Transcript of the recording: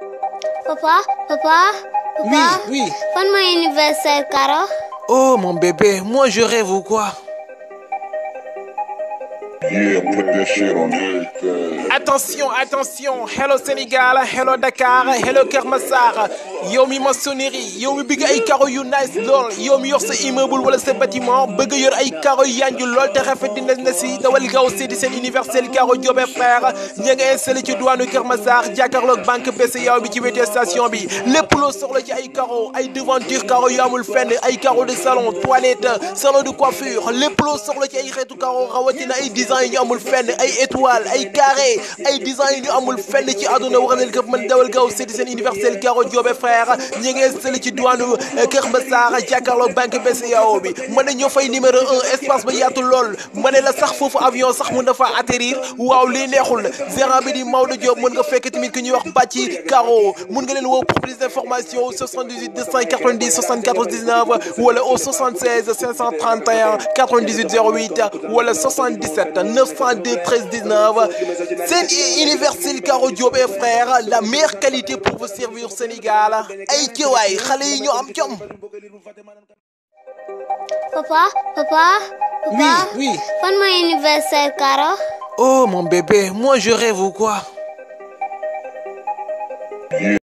Papa, papa, Oui, papa. oui. Fan mooy anniversaire Karo. Oh mon bébé, moi je rêve ou quoi Yeah, put that shit on everything. Attention, attention, hello Sénégal, hello Dakar, hello Kër Massar yow mi maçonnerie yow mi bëgg ay carreaux yu nice lool yow mi yor sa immeuble wala sa bâtiment bëgg yor ay carreaux yu yanju lool te rafet dina na si dawal gaaw seeti seen universel carreau Diop et frère ña nga installé ci douane Kër Massar jàkkaarloog banque BCEAO bi ci wetu station bi lépp loo soxla ci ay carreaux ay devanture carreaux yu amul fenn ay carreaux de salon toilette salon de coiffure lépp loo soxla ci ay xeetu carreaux rawatina ay design yu amul fenn ay étoile ay carré ay design yu amul fenn ci àdduna wax nañ ko mën dawal gaaw seeti seen universel carreau Diop et frère ñi ngi installé ci douane Kër Massar jàkkaarloog banque BCEAO bi mën na ñoo fay numéro un espace ba yaatu lool ma ne la sax foofu avion sax mun na fa atterrir waaw lii neexul gérant bi di Maodo Diop mën nga fekk tamit ki ñuy wax Bàcci Caro mun nga leen woo pour plus d'informations au 78 290 74 19 wala au 76 531 98 08 wala 77 902 13 19 seen universel Caro Diop et frère la meilleure qualité pour vous servir Sénégal ay jëwaay xale yi ñu am jom. Papa, papa, Oui, papa. oui. Fan mooy anniversaire Karo. Oh mon bébé, moi je rêve ou quoi